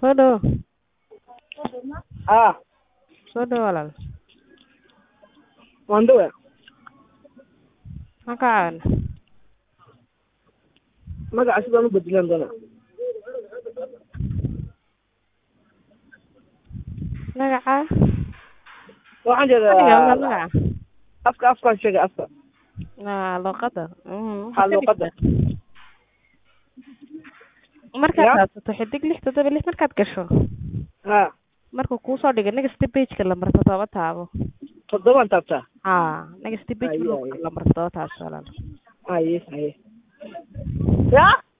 Soo dhawo. haa Soo dhawo walaal. waan dhawaa Maxaan kaa caawinaa? magaca sidaan u bedelaan doonaa Magacaa? waxaan Adiga waa jeedaa magaca. afka afkaan sheegay afka Waa luqada. Mm, haa waxaad ka luuqada dhigtaa. Markaad Ya. raadsato xidig lix toddoba lix markaad gasho haa markuu kuu soo dhigo next page-ka lambar toddoba taabo toddobaan taabtaa haa next page Aye, markuu aye. lambar toddoba taabto walaal haye haye ya